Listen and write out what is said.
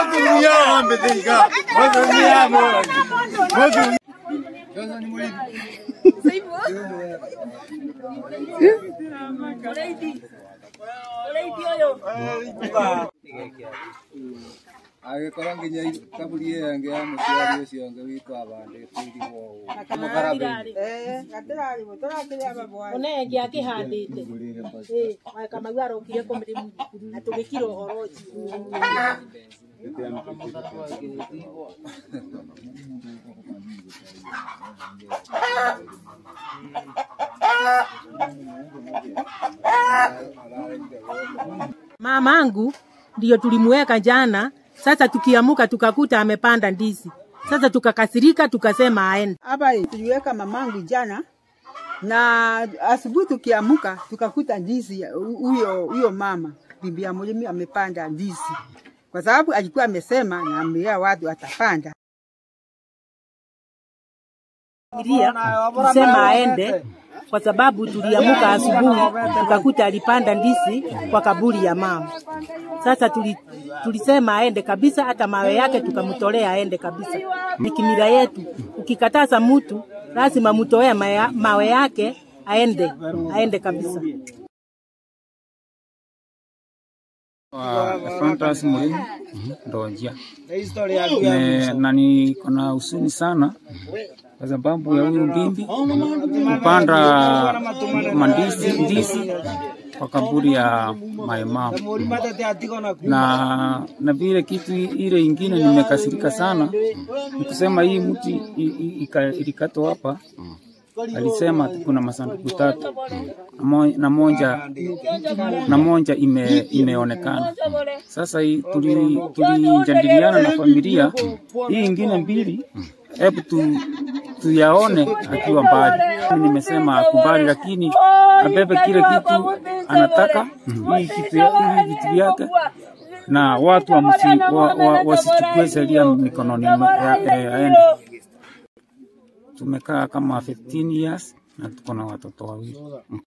agĩkorwo nginya kaburi ĩyo ĩngĩ ya mũciari ũcio ũngĩ witũ abandĩte irigwo ũũ mũkarabĩ onenge akĩhandĩte kamau arokire kũmĩrĩmu na tũgĩkira ũhoro ũcio mamangu ndio tulimweka jana. Sasa tukiamuka tukakuta amepanda ndizi. Sasa tukakasirika, tukasema aende. Hapa tuliweka mamangu jana na asubuhi tukiamuka tukakuta ndizi ya- huyo huyo mama bibi ya mlimi amepanda ndizi, kwa sababu alikuwa amesema na ambia watu atapanda. Fikiria kusema aende kwa sababu tuliamuka asubuhi tukakuta alipanda ndizi kwa kaburi ya mama. Sasa tuli, tulisema aende kabisa, hata mawe yake tukamtolea aende kabisa. Ni kimila yetu, ukikataza mtu lazima mtoe maya- mawe yake aende, aende kabisa. Fantas Murimu Ndonjia. Ne- na niko na husuni sana kwa sababu ya huyu mbimbi kupanda mandizi ndizi kwa kaburi ya maimamu na na vile kitu ile ingine nimekasirika sana ni kusema hii mti i- i- ika- ilikatwa hapa alisema kuna masanduku tatu na mo- na moja na moja ime, imeonekana. Sasa hii tuli- tulijadiliana na familia hii ingine mbili, hebu tu, tuyaone akiwa mbali. Mimi Nimesema akubali, lakini abebe kile kitu anataka hii kitu ya- hii vitu vyake na watu wamsi- wa- wa- wasichukue sheria mikononi mwa- ya- ya- aende. Tumekaa kama 15 years na tuko na watoto wawili.